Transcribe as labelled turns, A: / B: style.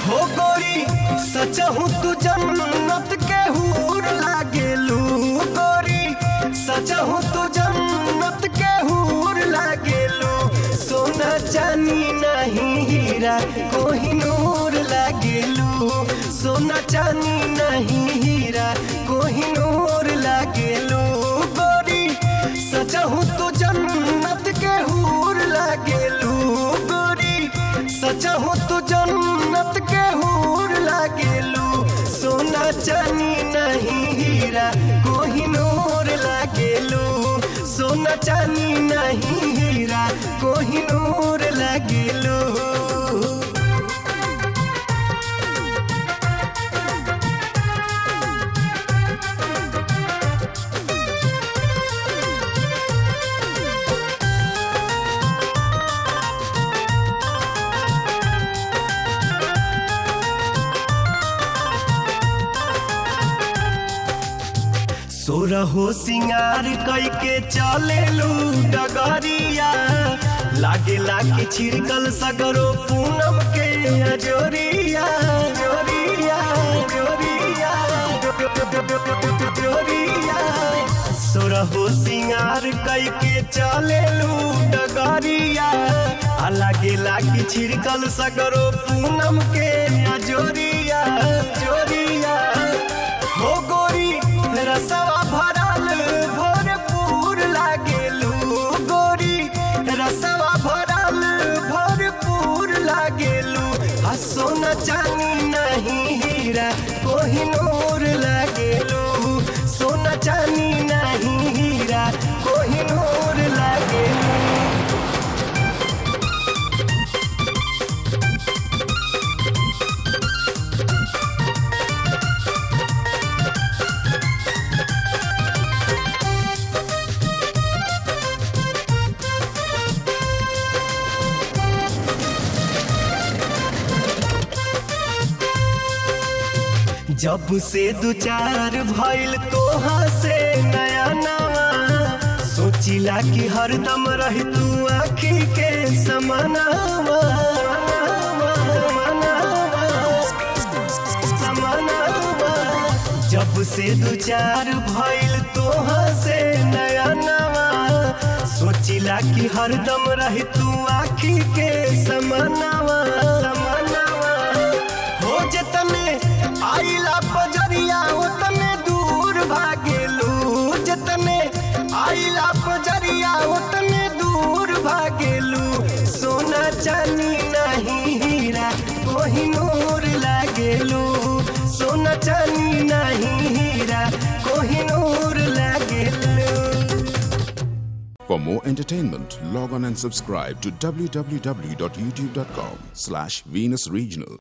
A: हो गोरी सचहु तू जन्नत के हूर लागेलू गोरी सचहु तू जन्नत के हूर लागेलू सोना चानी नहीं हीरा कोहिनूर लागेलू सोना चानी नहीं हीरा कोहिनूर लागेलू गोरी सचहु तू जन्नत के हूर लागेलू गोरी सचहु तू जन्नत के हूर लागेलू सोना चानी नहीं हीरा कोहिनूर लागेलू सोना चानी नहीं हीरा कोहिनूर लागेलू सोरहो सिंगार कई के चलेलू डगरिया लागे लागे छिड़कल सगरो पूनम के अजोरिया जोरिया जोरिया जोरिया सोरहो सिंगार कई के चलेलू डगरिया आ लागे लागे छिड़कल सगरो पूनम के अजोरिया जोरिया हो गोरी रसवा भरल भरपूर लागेलू गोरी रसवा भरल भरपूर लागेलू आ सोना चानी नहीं हीरा कोहिनूर लागेलू सोना चानी नहीं हीरा कोहिनूर लागेलू जब से दू चार भइल तोहा से नया नवा सोचिला कि हरदम रही तू आखी के समानावा समानावा। जब से दू चार भइल तोहा से नया नवा सोचिला कि हरदम रही तू आखी के समानावा समानावा हो जतने आइला पजरिया उतने दूर भागेलू जतने आइला पजरिया उतने दूर भागेलू सोना चानी नहीं हीरा कोहिनूर लागेलू सोना चानी नहीं हीरा कोहिनूर लागेलू
B: For more entertainment, log on and subscribe to www.youtube.com slash Venus Regional.